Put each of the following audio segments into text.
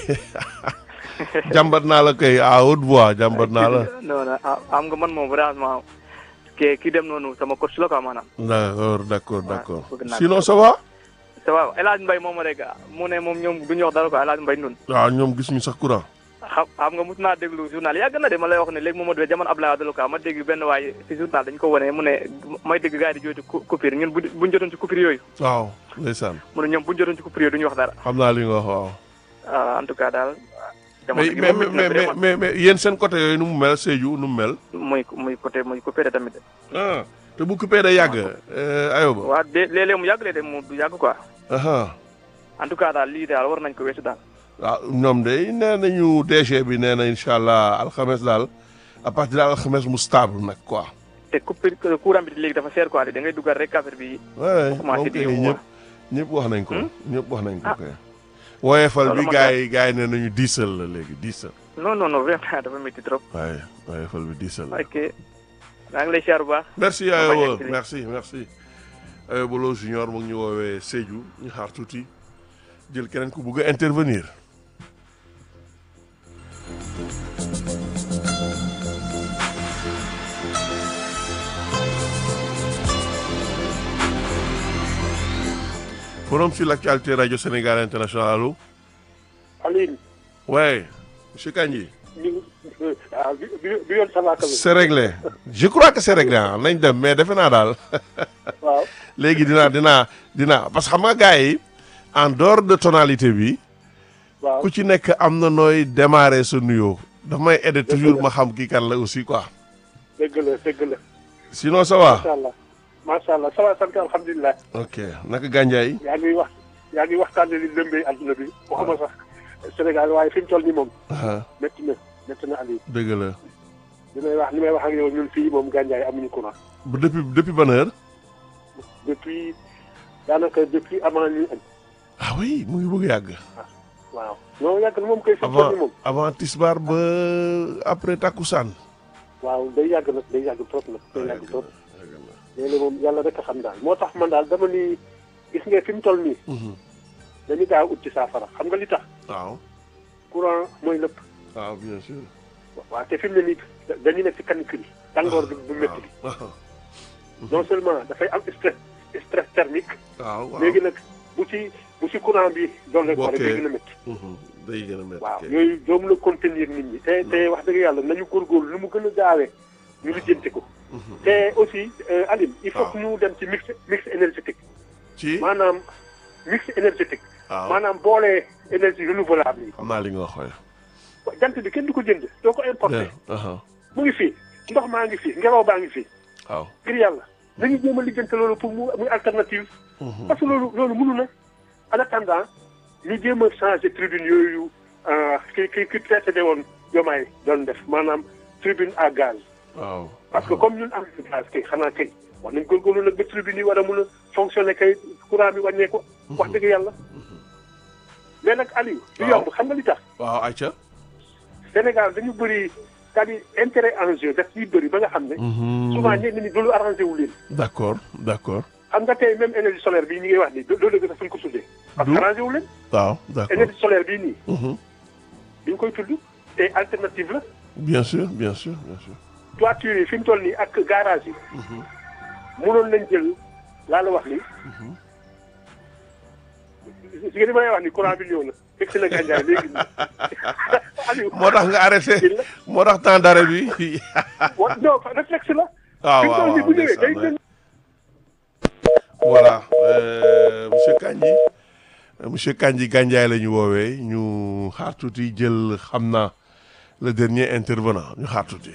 jàmbat naa la kay à haute voix jàmbat naa la. non non ah, am nga man moom vraiment ke ki dem noonu sama coach la quoi maanaam. d'accord d'accord d'accord bëgg naa ko. sinon ça va. ça va El Hadj Mbaye moom rek mu ne moom ñoom du ñu wax dara quoi El Hadj Mbaye nun waaw ñoom gisuñu sax courant. xam xam nga mos naa déglu journal yàgg na de ma lay wax ne léegi moom ma jamono Abdoulaye Wade la quoi ma dégg benn waay si journal dañu ko wane mu ne may dégg gars yi di jooytu cou- coupure ñun bu buñ jotoon ci coupure yooyu waaw ndeysaan mu ne ñoom buñ jotoon ci coupure yooyu du ñu wax dara xam naa li nga wax waaw. ah, en tout cas daal jamono mais gi mais moom mais métti na mais vraiment. mais mais yéen seen côté yooyu nu mu mel Sédhiou nu mu mel. muy muy côté muy coupé tamit ah te bu coupé day yàgg. ayoba. waaw de léeg-léeg mu yàgg léeg-léeg mu du yàgg quoi aha en tout cas daal lii daal war nañ ko weesu daal waaw ñoom de nee nañu DG bi nee na incha allah alxames daal à partir de alxames mu stable nag quoi. te coupure courant bi léegi dafa cher quoi da ngay dugal rek affaire bi waaye commencé moom di kay yóbbu ñëpp ñëpp wax nañ ko. ñëpp wax nañ ko Ah. kay. woyefal Loolu bi ma gars gàtt. yi gars yi nee nañu diisal la léegi diisal. non non non vraiment dafa métti trop waaye woyefal bi diisal la. ok maa ngi lay siyaar bu baax merci bañ a Ayoba eggali. merci merci Ayoba Lo junior mu ngi ñu woowee Sédhiou ñu xaar tuuti jël keneen ku bugg a intervenir. forum sur l'actualité radio Sénégal international allo Aline ouais monsieur Kandji ñu ah bi bi bi yoon ça va quand même. c'est réglé je crois que c'est réglé ah nañ dem mais defe naa daal waaw léegi dinaa dinaa dinaa parce que xam nga gars yi en dehors de tonalité bi waaw ku ci nekk am na nooy démarrer sa nuyoo daf may aider toujours ma xam kii kan la aussi quoi dëgg la dëgg la sinon ça va macha allah macha allah ça va sant alhamdulilah. ok naka gànjaay yaa ngi wax yaa ngi waxtaanee li lëmbee adduna bi waxuma sax Sénégal waaye fi mu toll nii moom ah métti na métti na Aliou dëgg la li may wax li may wax ak yow ñun fii moom gànjaay amuñu courant bu depuis depuis ban heure depuis daanaka depuis avant ñuy añ ah oui mu ngi bëgg a yàgg waaw non yàgg na moom koy fi mu toll avant nii moom avant tisbaar ba après takkusaan waaw day yàgg nag day yàgg trop nag day yàgg trop yàgg na. léeg-léeg moom yàlla rek a xam daal moo tax man daal dama ni gis nga fi mu toll nii Mhm. dañu gaaw ut ci saafara xam nga li tax waaw courant mooy lépp waaw bien sûr waaw te fi mu ne nii dañu nekk ci canicule yi tàngoor bi bu métti bi waaw non seulement dafay am stress stress thermique waaw waaw léegi nag bu ci bu ci courant bi doon rek pare Bokkee. day gën a métti Mhm. day gën a métti waaw kay. yooyu doomu la contenir nit ñi te te wax dëgg yàlla nañu góorgóorlu lu mu gën a gaawee ñu lijjanti ko Mhm. te aussi euh, Aline il faut waaw. que ñu dem ci mix mix énergétique ci maanaam mix énergétique waaw maanaam boole énergie renouvelable yi xam naa li nga wax waaye jant bi kenn du ko jënd doo ko importé aha mu ngi fii ndox maa ngi fii ngelaw baa ngi fii waaw ngir yàlla nañu jéem a lijjante loolu pour mu muy alternative Mhm. parce que loolu loolu mënu na en attendant ñu jéem a changé tribune yooyu euh, ki ki ki précédé woon jomaay doon def maanaam tribune à gaz waaw parce que comme ñun am nañu gaz kay xanaa kay war nañ góorgóorlu nag ba tribune yi war a mun a fonctionner kay courant bi wàññee ko wax dëgg yàlla mais nag Aliou du Waaw. yomb xam nga li tax waaw ayca Sénégal dañu bëri c'est-à-dire intérêt en jeu daf ciy bëri ba nga xam ne souvent ñenn ñi du lu arrangé wu leen d'accord d'accord xam nga tey même énergie solaire bii ñi ngay wax nii loolu dëgg sax fu ñu ko tuddee parce que Du- arrangé wu leen waaw d'accord énergie solaire bii nii Mhm. bi ñu koy tudd te alternative la bien sûr bien sûr bien sûr toiture yi fi mu toll nii ak garage yi mënoon nañ jël laa la wax ni si nga li may wax ni courant bi ñëw na fekk si na gàncax léegi nii Aliou moo tax nga arrêté il la moo tax temps d'arrêt bi wa non réflexe la waaw fi mu waaw toll nii waaw bu ñëwee day ndeysaan, jël voilà euh, monsieur Kandji euh, monsieur Kandji Gandiaye la ñu woowee ñu xaar tuuti jël xam naa le dernier intervenant ñu xaar tuuti.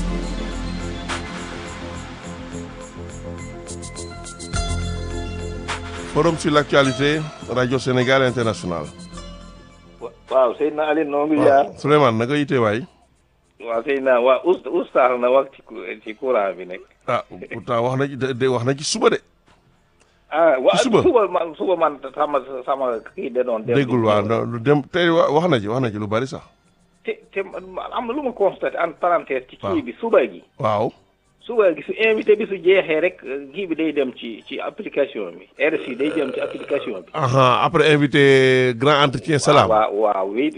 forum sur l'actualité radio Sénégal international. waaw Seydina Alioune noo ngi jaar waaw Souleymane naka yite waay. waaw Seydina waa oust oustaz na wax ci cou- ci courant bi nekk ah pourtant wax na ci de de wax na ci suba de. ah waa suba? suba man suba man sama sama kii de doon dem déggul waaw lu dem tey wa- wax na ci wax na ci lu bari sax. te te man am na lu ma constaté en parenthèse ci waaw. kii bi suba gi waaw. suba gi su invité bi su jeexee rek kii bi day dem ci ci application bi RSI day dem ci application bi aha après invité grand entretien salam. waaw waaw oui